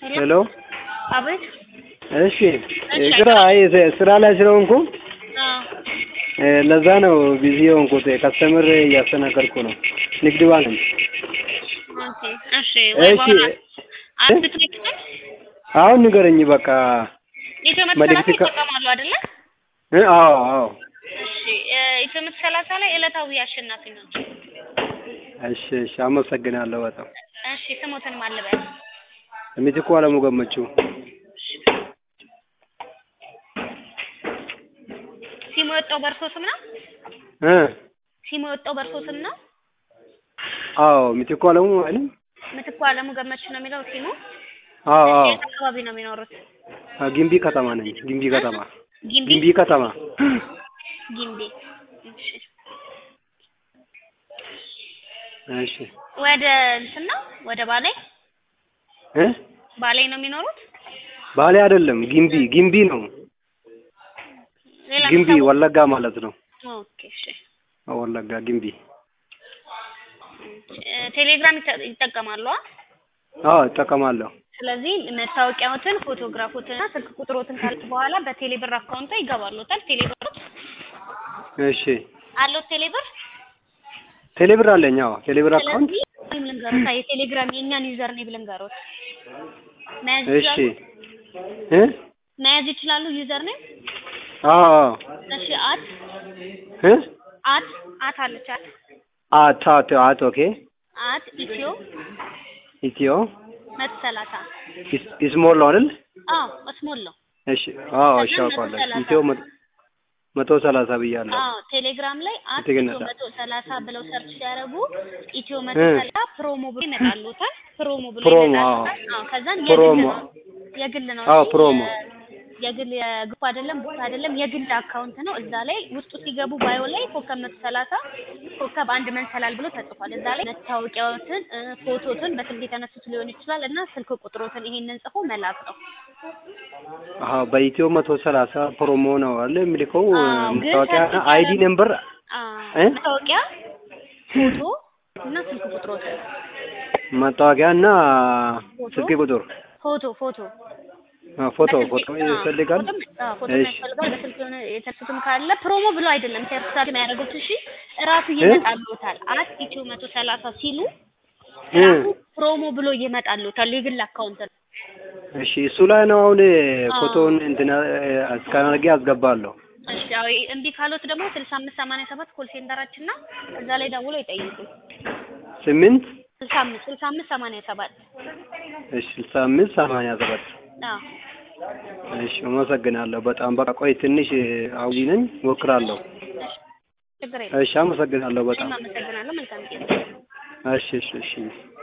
ሄሎ አቤት። እሺ ግራ አይ ስራ ላይ ስለሆንኩ አዎ እ ለዛ ነው ቢዚ የሆንኩት ከስተምር እያስተናገድኩ ነው ንግድ ባንክ ነኝ ኦኬ። እሺ ወይ እሺ በኋላ አንድ ትሪክ አሁን ንገረኝ በቃ ኢትዮ መቶ መልዕክት ሰላሳ ከ- ይጠቀማሉ አይደለ? እ አዎ አዎ እሺ እ ኢትዮ መቶ ሰላሳ ላይ ዕለታዊ አሸናፊ ናቸው። እሺ እሺ አመሰግናለሁ በጣም እሺ ስሞትን ማለበል ሚትኩ አለሙ ገመቹ ሲሙ የወጣው በእርሶ ስም ነው? እ ሲሙ የወጣው በእርሶ ስም ነው? አዎ ሚትኩ አለሙ አይደል ምትኩ አለሙ ገመች ነው የሚለው ሲሙ። አዎ አዎ የት አካባቢ ነው የሚኖሩት? አ፣ ግንቢ ከተማ ነኝ ግንቢ ከተማ ጊምቢ ግንቢ ከተማ ጊምቢ። እሺ እሺ ወደ እንትን ነው ወደ ባሌ እ ባሌ ነው የሚኖሩት? ባሌ አይደለም ግንቢ ግንቢ ነው ሌላ ግንቢ የምታውቁት? ወለጋ ማለት ነው ኦኬ እሺ። ወለጋ ግንቢ እ ቴሌግራም ይጠ- ይጠቀማሉ? አ? አዎ እጠቀማለሁ ስለዚህ መታወቂያዎትን፣ ፎቶግራፎትን እና ስልክ ቁጥሮትን ካለ በኋላ በቴሌብር አካውንቶ ይገባሉታል። ቴሌብር እሺ አለዎት ቴሌብር? ቴሌብር አለኝ አዎ ቴሌብር አካውንት ስለዚህ ይህም ልንገሮት የቴሌግራም የእኛን ዩዘር ኔም ልንገሮት መያዝ እሺ ይችላሉ? እ መያዝ ይችላሉ ዩዘር ኔም? አዎ አዎ እሺ አት እ አት አት አለች አት አት አት አት ኦኬ አት ኢትዮ ኢትዮ መቶ ሰላሳ ኢስ- ኢስሞል ነው አይደል አዎ ስሞል ነው። እሺ አዎ እሺ ከዛ አውቃለሁ መቶ ሰላሳ ኢትዮ መቶ- መቶ ሰላሳ ብያለሁ አዎ ቴሌግራም ላይ አት ትግነታ። ኢትዮ መቶ ሰላሳ ብለው ሰርች ሲያደርጉ ኢትዮ መቶ እ ሰላሳ ፕሮሞ ብሎ ይመጣሉታል። ፕሮሞ ብሎ ፕሮሞ፣ ይመጣሉታል። አዎ ከዛን የግል ፕሮሞ። ነው የግል ነው አዎ እንጂ ፕሮሞ የ- የግል የግሩፕ አይደለም ቦታ አይደለም የግል አካውንት ነው። እዛ ላይ ውስጡ ሲገቡ ባዮ ላይ ኮከብ መቶ ሰላሳ ኮከብ አንድ መንሰላል ብሎ ተጽፏል። እዛ ላይ መታወቂያዎትን እ፣ ፎቶትን በስልክ የተነሱት ሊሆን ይችላል እና ስልክ ቁጥሮትን ይሄንን ጽፎ መላክ ነው። አዎ በኢትዮ መቶ ሰላሳ ፕሮሞ ነው አለ የሚልከው አዎ፣ ግን መታወቂያ ሰርች አይዲ ሲያደርጉ- ነምበር አዎ፣ እ? መታወቂያ ፎቶ እና ስልክ ቁጥሮትን መታወቂያ እና ፎቶ ስልክ ቁጥር ፎቶ ፎቶ አ፣ ፎቶ በስልክ- ፎቶ አዎ፣ ያስፈልጋል ፎቶም- አዎ፣ ፎቶ እሺ ያስፈልጋል። በስልክ የሆነ የተነሱትም ካለ ፕሮሞ ብሎ አይደለም ሰርታል የሚያደርጉት። እሺ እራሱ ይመጣልዎታል። አት ኢትዮ መቶ ሰላሳ ሲሉ እ ራሱ ፕሮሞ ብሎ ይመጣልዎታል። የግል አካውንት ነው። እሺ እሱ ላይ ነው አሁን አዎ። ፎቶውን እንትን እስካን አድርጌ አስገባለሁ እሺ አዎ፣ እምቢ ካሎት ደግሞ ስልሳ አምስት ሰማንያ ሰባት ኮል ሴንተራችን እና እዛ ላይ ደውሎ ይጠይቁ። ስምንት ስልሳ አምስት ስልሳ አምስት ሰማንያ ሰባት እሺ ስልሳ አምስት ሰማንያ ሰባት አዎ እሺ አመሰግናለሁ በጣም በቃ ቆይ ትንሽ አውሊ ነኝ እሞክራለሁ ችግር የለም። እሺ አመሰግናለሁ በጣም እኔም አመሰግናለሁ። መልካም ጊዜ። እሺ እሺ እሺ